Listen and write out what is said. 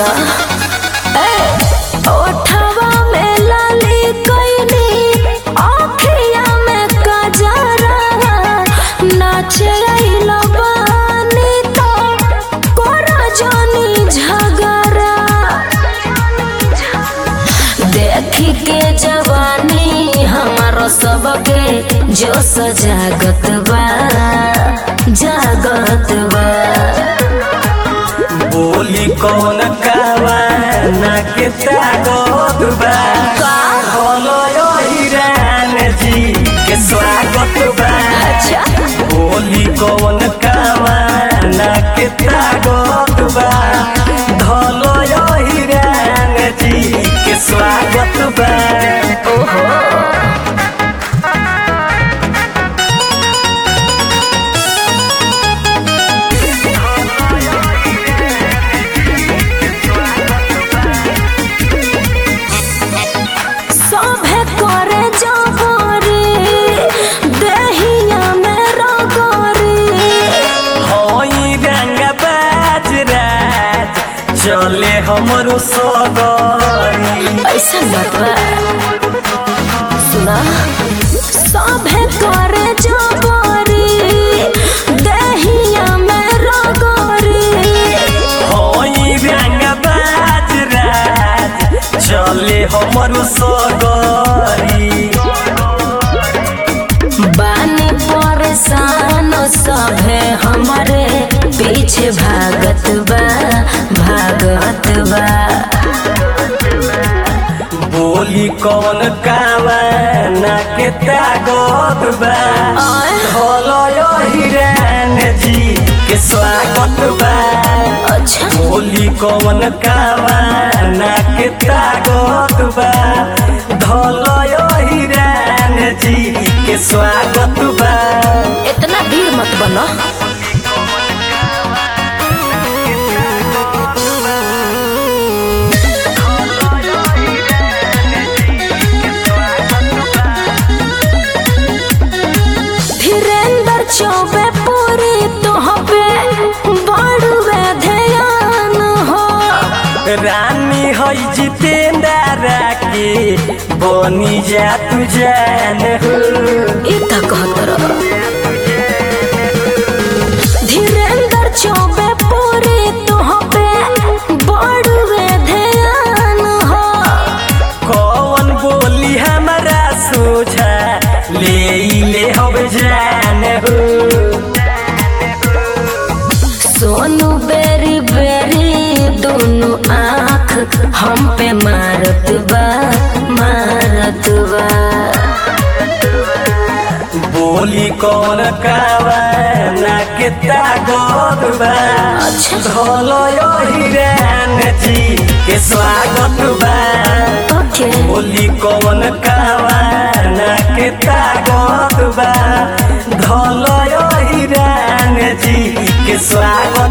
सुना ए ओठवा में लाली कोइनी आँखिया में कजरा नाचे आइला बानी तो कोरा जानी झगड़ा देखी के जवानी हमारो सबके जो सजागत बा जागत बा बोली कौन कावा ना के तागत बा बोलो यो हिरान जी के स्वागत बा अच्छा बोली कौन कावा ना के तागत बा धोलो यो हिरान जी के स्वागत बा ओहो सभे करे जबरी देहिया में रगरी होई रंग बाज राज चले हमरो सगरी ऐसा बात बा सुना सभे करे जबरी देहिया में रगरी होई रंग बाज राज चले हमरो सगरी बानी परेशान सभे हमारे पीछे भागत बा भागत बा बोली कौन कावा ना के तागत बा आय। धोलो यो हिरान जी के स्वागत बा अच्छा बोली कौन कावा ना के तागत बा धोलो यो हिरान जी के स्वागत बा इतना भीड़ मत बनो धीरेन्द्र चौबे पूरी तोहबे बड़ुए ध्यान हो रानी हई जितेंद्र के बनी जा तू जान हो ई त कहत रह धीरेन्द्र चौबे पूरी तोहबे बड़ुए ध्यान हो कौन बोली हमारा सोझा ले ले हम जान हो सोनू बेरी बेरी दोनों आँख हम पे मारत बा मारत बा बोली कौन कावा ना के तागत बा अच्छा। धोलो यो हिरान जी के स्वागत बा ओके बोली कौन कावा ना के तागत बा धोलो यो हिरान जी के स्वागत